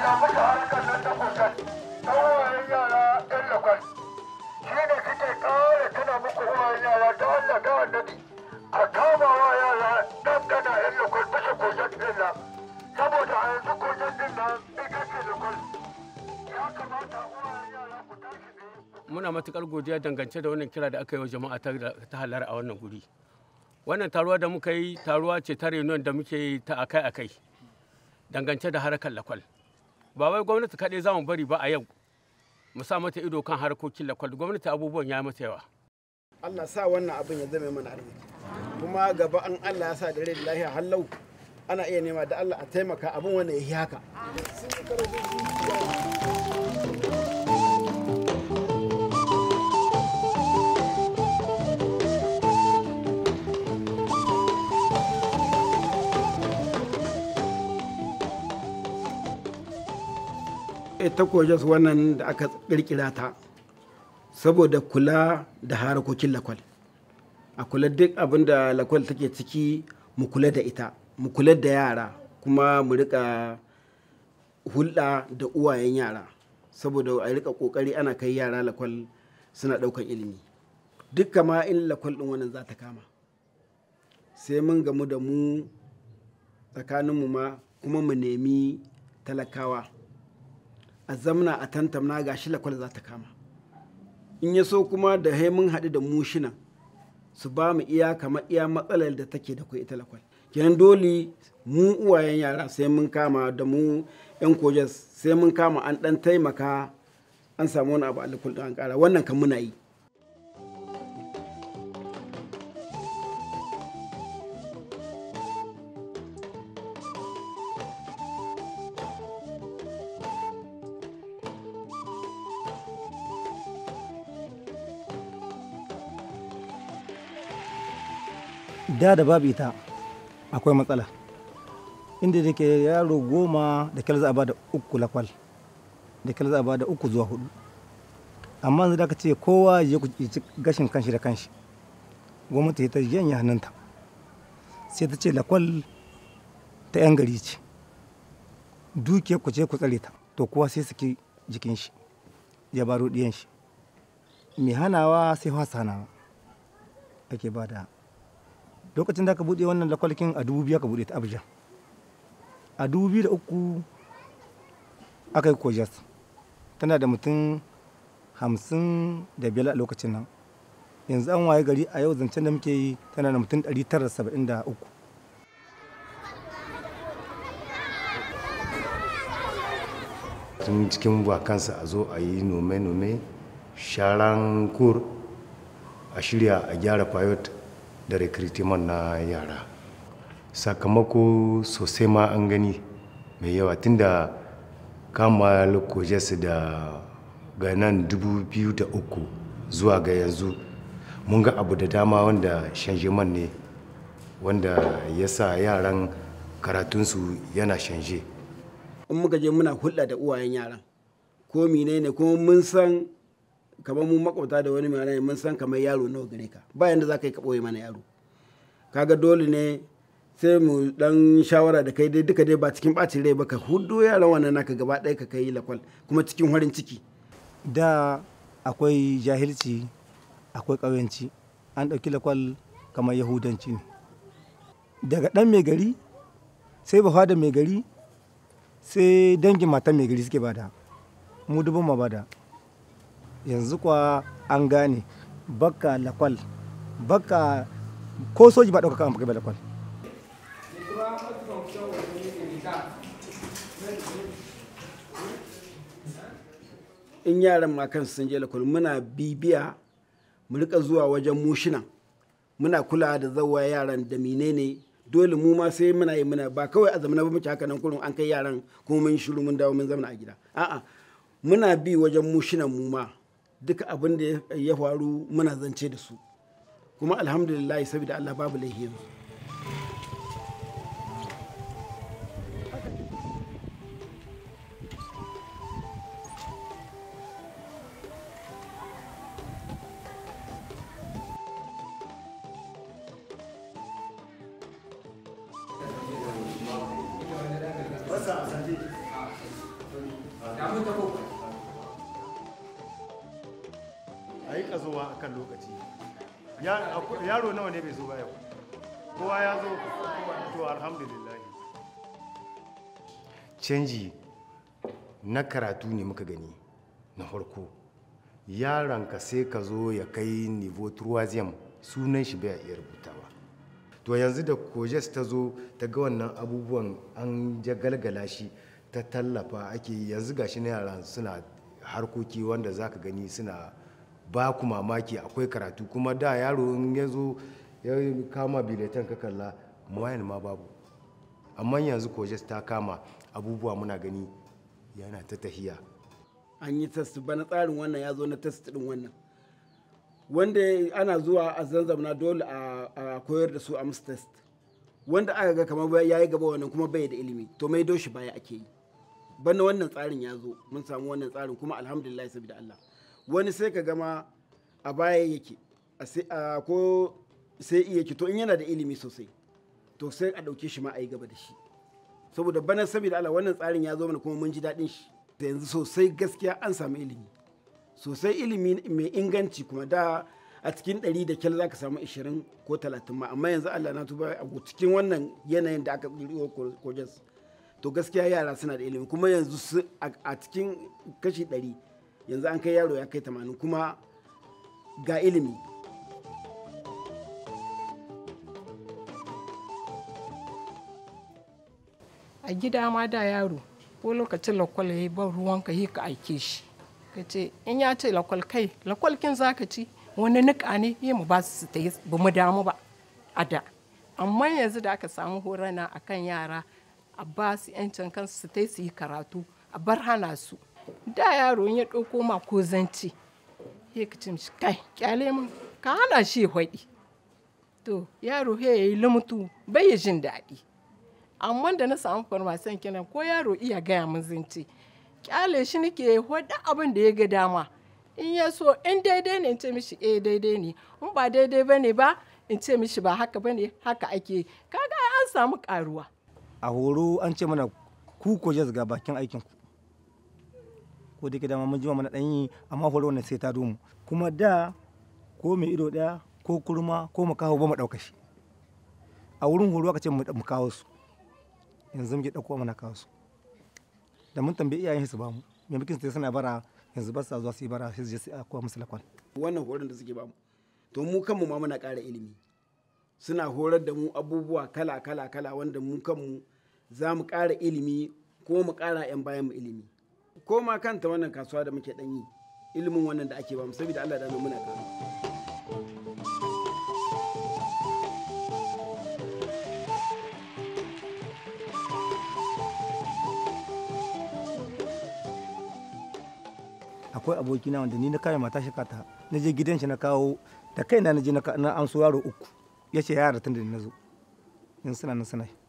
musu harkar nan ta kotar ta wayan yara yan lakwal shi ne suke ƙara tuna muku wayan yara ta Allah ta annabi a kama wa yara dangana yan lakwal bisa kotar din nan saboda a yanzu kotar din nan ita ce lakwal ya kamata wayan yara ku tashi ne muna matukar godiya dangance da wannan kira da aka yi wa jama'a ta ta halar a wannan guri wannan taruwa da muka yi taruwa ce ta reunion da muke yi ta akai akai dangance da harkar lakwal ba wai gwamnati kaɗai za mu bari ba a yau mu sa mata ido kan harkokin lakwal gwamnati abubuwan ya mata yawa Allah sa wannan abin ya zame mana arziki kuma gaba an Allah ya sa da rai da lahiya hallau ana iya nema da Allah a taimaka abin wanda ya yi haka ita kojas wannan da aka kirkira ta saboda kula da harakokin lakwal a kula duk abin da lakwal take ciki mu kula da ita mu kula da yara kuma mu rika hulɗa da uwayen yara saboda a rika kokari ana kai yara lakwal suna ɗaukan ilimi duk kama in lakwal ɗin wannan za ta kama sai mun gamu da mu tsakaninmu ma kuma mu nemi talakawa a zamna a tantamna ga shi lakwal za ta kama in ya so kuma da mun haɗu da mushinan su ba mu iya kamar iya matsalar da take da kai ita lakwal kenan dole mu uwayen yara sai mun kama da mu yan kojas sai mun kama an ɗan taimaka an samu wani abu a lakwal an ƙara wannan kan muna yi da da babu ita akwai matsala inda da ke yaro goma da kyal za a bada uku lakwal da kyal za a bada uku zuwa hudu amma yanzu da ka ce kowa ya ci gashin kanshi da kanshi gwamnati ta janye hannunta sai ta ce lakwal ta yan gari ce dukiyar ku ce ku tsare ta to kowa sai saki jikin shi ya baro diyan shi mai hanawa sai fasa hanawa ake ba da lokacin da aka buɗe wannan lakwalkin a dubu biyu aka buɗe ta abuja a dubu biyu da uku aka yi kojas tana da mutum hamsin da biyar a lokacin nan yanzu an waye gari a yau zancen da muke yi tana da mutum ɗari tara saba'in da uku tun cikin wakansa a zo a yi nome-nome sharan kur a shirya a gyara fayot da recruitment na yara sakamako sosai ma an gani mai yawa tunda kama lokojes da ga nan 2003 zuwa ga yanzu mun ga abu da dama wanda shanjeman ne wanda ya sa yaran karatunsu yana shanje in muka je muna hulɗa da uwayen yaran ko mine ne kuma mun san kamar mu makwabta da wani mai mun san kamar yaro nawa gare ka ba yanda za ka yi ka ɓoye mana yaro kaga dole ne sai mu dan shawara da kai dai duka dai ba cikin ɓacin rai ba ka hudu yaran wannan naka gaba ɗaya ka kai lakwal kuma cikin farin ciki da akwai jahilci akwai ƙauyanci an ɗauki lakwal kamar yahudanci ne daga ɗan mai gari sai ba da mai gari sai dangin matan mai gari suke bada mu dubin ma bada yanzu kwa an gane baka lakwal baka ko soji ba ɗaukaka an kai lakwal in yaran ma kansu sun je lakwal muna bibiya mu rika zuwa wajen mushina muna kula da zawa yaran da menene dole mu ma sai muna yi muna ba kawai a zamana ba muke haka nan kullum an kai yaran kuma mun shiru mun dawo mun zama a gida a'a muna bi wajen mushinan mu ma duka abin da ya faru muna zance da su kuma alhamdulillah saboda Allah babu laifi yanzu a yi ƙazowa a kan lokaci Ya- akwai- yaro nawa ne bai zo ba yau kowa ya zo to alhamdulillah canji na karatu ne muka gani na farko yaronka sai ka zo ya kai nivo troisième sunan shi bai iya rubutawa to yanzu da kojes ta zo ta ga wannan abubuwan an jagalgala shi ta tallafa ake yi. yanzu gashi na yaran suna harkoki wanda zaka gani suna ba ku mamaki akwai karatu kuma da yaro in ya zo ya kama biletan ka kalla mawayan ma babu amma yanzu kojes ta kama abubuwa muna gani yana ta tahiya an yi test bana tsarin wannan ya zo na test din wannan wanda ana zuwa a zanzamna dole a a koyar da su a musu test wanda aka ga kamar ya yi gaba wannan kuma bai da ilimi to mai doshi baya ake yi bana wannan tsarin ya zo mun samu wannan tsarin kuma alhamdulillah saboda Allah wani sai ka gama a baya yake a sai- a ko sai iya ki to in yana da ilimi sosai to sai a ɗauke shi ma a yi gaba da shi saboda bana saboda Allah wannan tsarin ya zo mana kuma mun ji daɗin shi da yanzu sosai gaskiya an samu ilimi sosai ilimi mai inganci kuma da a cikin ɗari da kyal za ka samu 20 ko 30 ma amma yanzu Allah na tuba a cikin wannan yanayin da aka tsiriyo kojas to gaskiya yara suna da ilimi kuma yanzu su- a a cikin kashi 100 yanzu an kai yaro ya kai 80 kuma ga ilimi a gida ma da yaro ko lokacin lakwal ya yi ban ruwan ka yi ka aike shi ka ce in ya ce lakwal kai lakwal kin za ka ci wani nika ne yi mu ba su su ta yi ba mu damu ba a da amma yanzu da aka samu horana a kan yara a ba su yancin kansu su ta yi su yi karatu a bar hana su da yaro in ya ɗauko ma ko zanci ya ka ce mishi kai kyale mun ka hana shi hwaɗi to yaro he ya yi lumutu bai yi jin daɗi amma da na samu farmasan kenan ko yaro iya gaya min zance kyale shi nake wadda abin da ya ga dama in ya so in daidai ne in ce mishi eh daidai ne in ba daidai ba ne ba in ce mishi ba haka ba ne haka ake yi. kaga an samu karuwa a horo an ce mana ku ko jas ga bakin aikin ku ko da ke dama mun jima mana dan yi amma horo wannan sai ta domu kuma da ko mai ido daya ko kurma ko mu kawo ba mu dauka shi a wurin horo aka ce mu mu kawo su yanzu muke dauko mana kawo su da mun tambayi iyayen su ba mu maimakon su suna bara yanzu ba sa zuwa su yi bara sai su je su koya musu lakwan wannan horon da suke bamu to mu kanmu ma muna ƙara ilimi suna horar da mu abubuwa kala kala kala wanda mu kanmu za mu ƙara ilimi ko mu ƙara 'yan bayan mu ilimi ko ma kanta wannan kasuwa da muke ɗanyi ilimin wannan da ake bamu saboda Allah da muna ƙara akwai abokina wanda ni na kame mata shi kata na je gidan shi na kawo da kaina na je na ka- na amso yaro uku ya ce yara tun da na zo yanzu suna nan suna yi.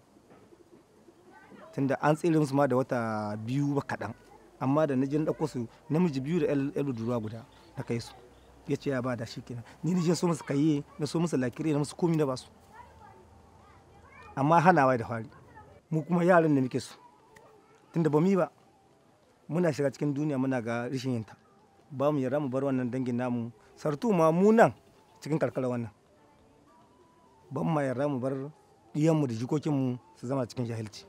tunda an tsere musu ma da wata biyu ba kaɗan amma da na je na ɗauko su namiji biyu da yar budurwa guda na kai su ya ce ya ba da shi kenan ni na je so musu kaye na so musu lakire na musu komi na ba su amma hanawa da fari mu kuma yaran da muke su tunda ba mu yi ba muna shiga cikin duniya muna ga rishin yinta ba mu yarda mu bar wannan dangin namu sartu ma mu nan cikin karkara wannan ban ma yarda mu bar diyanmu da jikokinmu su zama cikin jahilci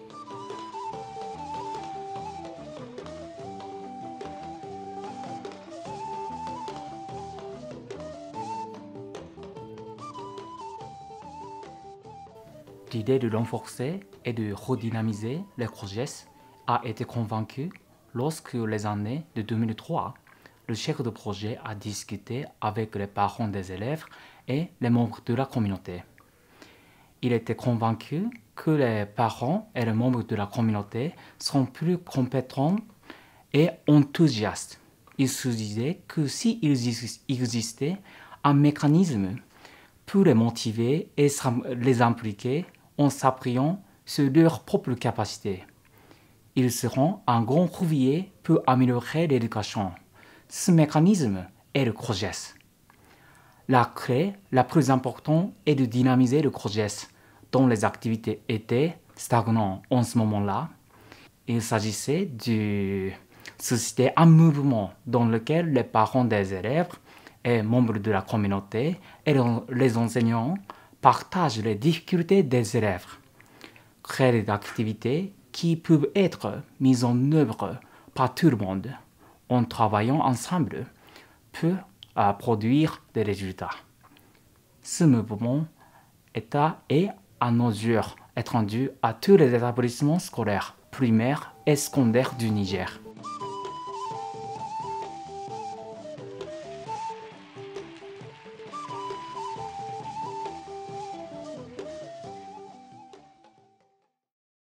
L'idée de renforcer et de redynamiser les projets a été convaincue lorsque les années de 2003, le chef de projet a discuté avec les parents des élèves et les membres de la communauté. Il était convaincu que les parents et les membres de la communauté sont plus compétents et enthousiastes. Il se disait que s'il exis- existait un mécanisme pour les motiver et s'im- les impliquer en s'appuyant sur leurs propres capacités. Ils seront un grand levier pour améliorer l'éducation. Ce mécanisme est le CROGES. La clé la plus importante est de dynamiser le CROGES, dont les activités étaient stagnantes en ce moment-là, il s'agissait de susciter un mouvement dans lequel les parents des élèves et membres de la communauté et les enseignants partagent les difficultés des élèves, créer des activités qui peuvent être mises en œuvre par tout le monde en travaillant ensemble peut euh, produire des résultats. Ce mouvement est à, est à nos yeux étendu à tous les établissements scolaires primaires et secondaires du Niger.